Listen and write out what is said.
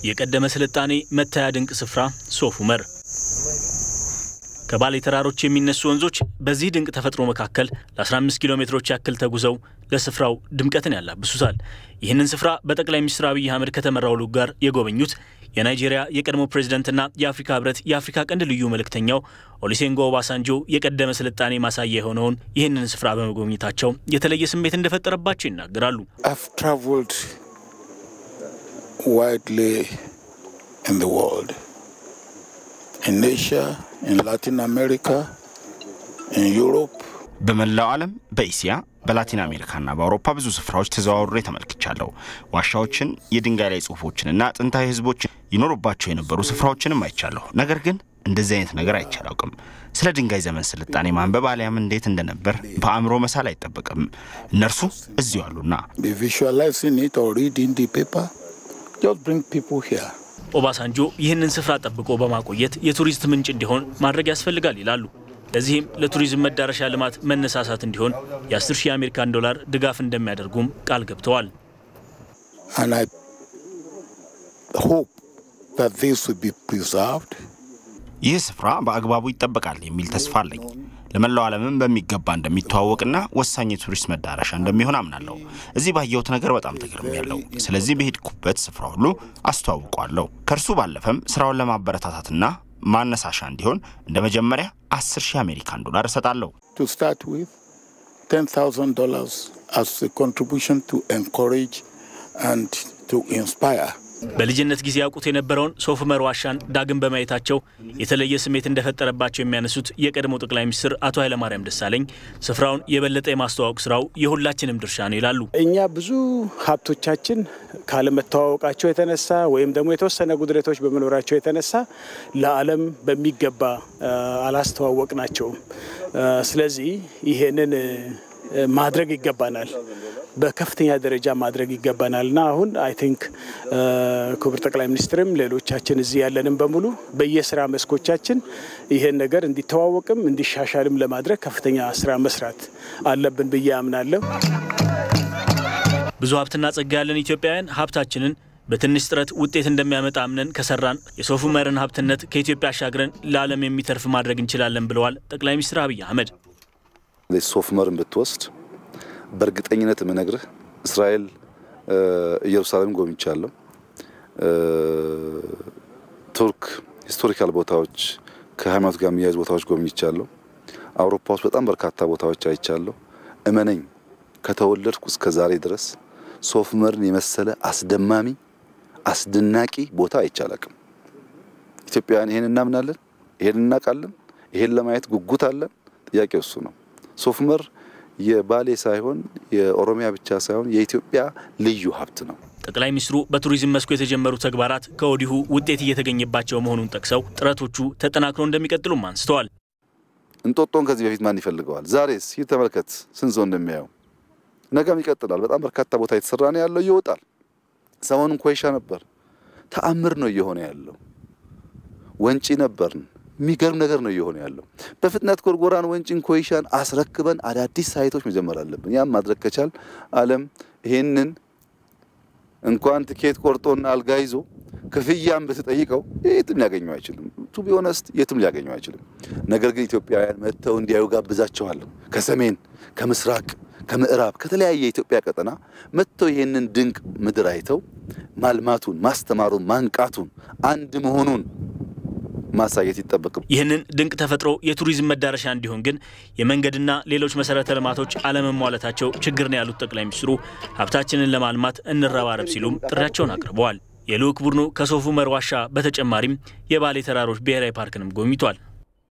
የቀደመ ስልጣኔ መታያ ድንቅ ስፍራ ሶፍ ዑመር ከባሌ ተራሮች የሚነሱ ወንዞች በዚህ ድንቅ ተፈጥሮ መካከል ለ15 ኪሎ ሜትሮች ያክል ተጉዘው ለስፍራው ድምቀትን ያላብሱታል። ይህንን ስፍራ በጠቅላይ ሚኒስትር አብይ አህመድ ከተመራው ልዑክ ጋር የጎበኙት የናይጄሪያ የቀድሞ ፕሬዝደንትና የአፍሪካ ህብረት የአፍሪካ ቀንድ ልዩ መልእክተኛው ኦሉሴጉን ኦባሳንጆ የቀደመ ስልጣኔ ማሳያ የሆነውን ይህንን ስፍራ በመጎብኘታቸው የተለየ ስሜት እንደፈጠረባቸው ይናገራሉ። widely in the world, in Asia, in Latin America, in Europe. በመላው ዓለም በኢሲያ በላቲን አሜሪካና በአውሮፓ ብዙ ስፍራዎች ተዘዋውሬ ተመልክቻለሁ። ዋሻዎችን፣ የድንጋይ ላይ ጽሁፎችንና ጥንታዊ ህዝቦች ይኖሩባቸው የነበሩ ስፍራዎችንም አይቻለሁ። ነገር ግን እንደዚህ አይነት ነገር አይቼ አላውቅም። ስለ ድንጋይ ዘመን ስልጣኔ ማንበብ አሊያም እንዴት እንደነበር በአእምሮ መሳል አይጠበቅም። እነርሱ እዚሁ አሉና Visualizing it or reading the paper just bring people here. ኦባሳንጆ ይህንን ስፍራ ጠብቆ በማቆየት የቱሪስት ምንጭ እንዲሆን ማድረግ ያስፈልጋል ይላሉ። ለዚህም ለቱሪዝም መዳረሻ ልማት መነሳሳት እንዲሆን የ10 ሺህ የአሜሪካን ዶላር ድጋፍ እንደሚያደርጉም ቃል ገብተዋል። And I hope that this will be preserved. ይህ ስፍራ በአግባቡ ይጠበቃል የሚል ተስፋ አለኝ። ለመላው ዓለምም በሚገባ እንደሚተዋወቅና ወሳኝ የቱሪስት መዳረሻ እንደሚሆን አምናለሁ። እዚህ ባየሁት ነገር በጣም ተገርሜያለሁ። ስለዚህ በሄድኩበት ስፍራ ሁሉ አስተዋውቋለሁ። ከእርሱ ባለፈም ስራውን ለማበረታታትና ማነሳሻ እንዲሆን እንደ መጀመሪያ 10 ሺህ አሜሪካን ዶላር እሰጣለሁ። To start with, $10,000 as a contribution to encourage and to inspire. በልጅነት ጊዜ ያውቁት የነበረውን ሶፍ ዑመር ዋሻን ዳግም በማየታቸው የተለየ ስሜት እንደፈጠረባቸው የሚያነሱት የቀድሞ ጠቅላይ ሚኒስትር አቶ ኃይለማርያም ደሳለኝ ስፍራውን የበለጠ የማስተዋወቅ ስራው የሁላችንም ድርሻ ነው ይላሉ። እኛ ብዙ ሀብቶቻችን ካለመተዋወቃቸው የተነሳ ወይም ደግሞ የተወሰነ ጉድለቶች በመኖራቸው የተነሳ ለዓለም በሚገባ አላስተዋወቅ ናቸውም። ስለዚህ ይሄንን ማድረግ ይገባናል በከፍተኛ ደረጃ ማድረግ ይገባናል እና አሁን አይ ቲንክ ክቡር ጠቅላይ ሚኒስትርም ሌሎቻችን እዚህ ያለንም በሙሉ በየስራ መስኮቻችን ይሄን ነገር እንዲተዋወቅም እንዲሻሻልም ለማድረግ ከፍተኛ ስራ መስራት አለብን ብዬ አምናለሁ። ብዙ ሀብትና ጸጋ ያለን ኢትዮጵያውያን ሀብታችንን በትንሽ ጥረት ውጤት እንደሚያመጣ አምነን ከሰራን የሶፍ ዑመርን ሀብትነት ከኢትዮጵያ አሻግረን ለዓለም የሚተርፍ ማድረግ እንችላለን ብለዋል ጠቅላይ ሚኒስትር አብይ አህመድ። ሶፍ ዑመርን ብትወስድ በእርግጠኝነት የምነግርህ እስራኤል ኢየሩሳሌም ጎብኝቻለሁ። ቱርክ ሂስቶሪካል ቦታዎች ከሃይማኖት ጋር የሚያያዙ ቦታዎች ጎብኝቻለሁ። አውሮፓ ውስጥ በጣም በርካታ ቦታዎች አይቻለሁ። እመነኝ ከተወለድኩ እስከ ዛሬ ድረስ ሶፍ ዑመርን የመሰለ አስደማሚ አስደናቂ ቦታ አይቻላቅም። ኢትዮጵያውያን ይሄን እናምናለን፣ ይሄን እናውቃለን፣ ይሄን ለማየት ጉጉት አለን። ጥያቄው እሱ ነው። ሶፍ ዑመር የባሌ ሳይሆን የኦሮሚያ ብቻ ሳይሆን የኢትዮጵያ ልዩ ሀብት ነው። ጠቅላይ ሚኒስትሩ በቱሪዝም መስኩ የተጀመሩ ተግባራት ከወዲሁ ውጤት እየተገኘባቸው መሆኑን ጠቅሰው ጥረቶቹ ተጠናክሮ እንደሚቀጥሉም አንስተዋል። እንጦጦን ከዚህ በፊት ማን ይፈልገዋል? ዛሬስ ይህ ተመልከት፣ ስንት ሰው እንደሚያየው። ነገም ይቀጥላል። በጣም በርካታ ቦታ የተሰራ ነው ያለው፣ ይወጣል። ሰሞኑን ኮይሻ ነበር፣ ተአምር ነው እየሆነ ያለው። ወንጪ ነበርን የሚገርም ነገር ነው እየሆነ ያለው። በፍጥነት ጎርጎራን፣ ወንጭን፣ ኮይሻን አስረክበን አዳዲስ ሳይቶች መጀመር አለብን። ያም ማድረግ ከቻል ዓለም ይሄንን እንኳን ትኬት ቆርጦና አልጋ ይዞ ክፍያም ብትጠይቀው የትም ሊያገኘው አይችልም። ቱ ቢሆነስት የትም ሊያገኘው አይችልም። ነገር ግን ኢትዮጵያውያን መጥተው እንዲያዩ ጋብዛቸዋለሁ። ከሰሜን፣ ከምስራቅ፣ ከምዕራብ ከተለያየ የኢትዮጵያ ቀጠና መጥተው ይሄንን ድንቅ ምድር አይተው ማልማቱን፣ ማስተማሩን፣ ማንቃቱን፣ አንድ መሆኑን ማሳየት ይጠበቅም። ይህንን ድንቅ ተፈጥሮ የቱሪዝም መዳረሻ እንዲሆን ግን የመንገድና ሌሎች መሰረተ ልማቶች አለመሟላታቸው ችግር ነው ያሉት ጠቅላይ ሚኒስትሩ ሀብታችንን ለማልማት እንረባረብ ሲሉም ጥሪያቸውን አቅርበዋል። የልዑክ ቡድኑ ከሶፍ ዑመር ዋሻ በተጨማሪም የባሌ ተራሮች ብሔራዊ ፓርክንም ጎብኝቷል።